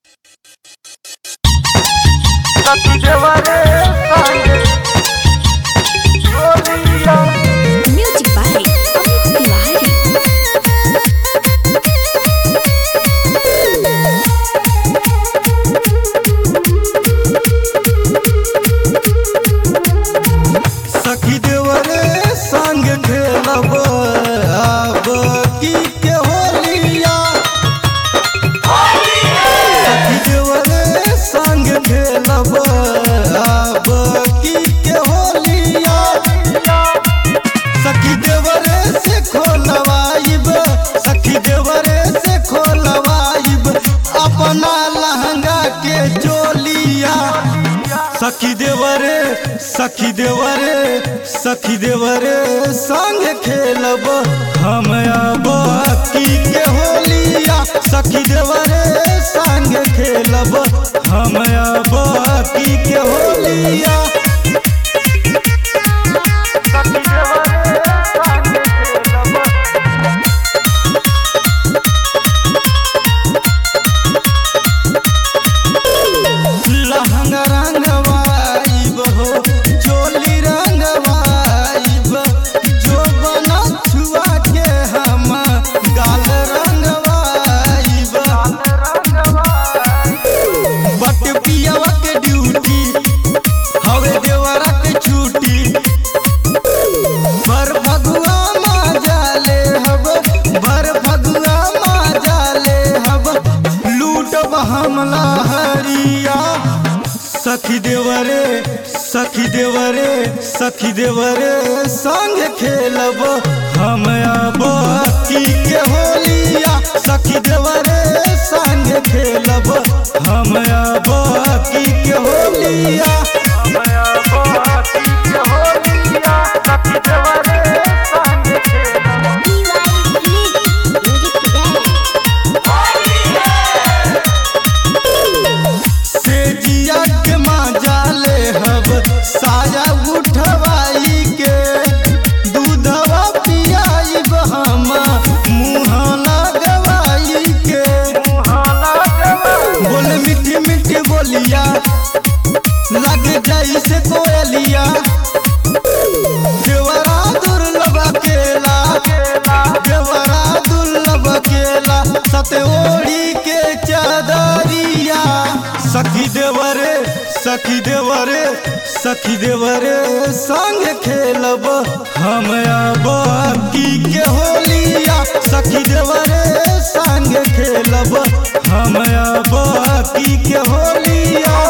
Music by Amit Tiwari. सखी देवरे संग खेलब अब की के होलिया सखी देवरे संग खेलब अब की के होलिया सखी देवरे से खोलवाइब सखी देवरे से खोलवाइब अपना लहंगा के चोलिया सखी देवरे सखी देवरे सखी देवरे संग खेलब हम अब की के होलिया सखी देवरे संग खेलब हम अब की के होलिया लहंगा रंगवाइब हो चोली रंगवाइब जो बना छुआ के हम गाल रंगवाइब बट पियावा के ड्यूटी हवे देवरा के छुट्टी भर फगुआ माजाले हब भर फगुआ माजाले हब लूटब हमला हरिया सखी देवरे सखी देवरे सखी देवरे संग खेलब हम अब की के होलिया सखी देवरे संग खेलब हम अब की के होलिया से जिया के माजाले हब साया उठवाई के दूधवा पियाइब हम मुँह लगवाई के बोले मीठी मीठी बोलिया लग जाई से कोयलिया देवरा दुर्लभ केला देवरा दुर्लभ केला सते ओढ़ी के चादरिया सखी देवरे सखी देवरे सखी देवरे संग खेलब हम अब की के होलिया सखी देवरे संग खेलब हम अब की के होलिया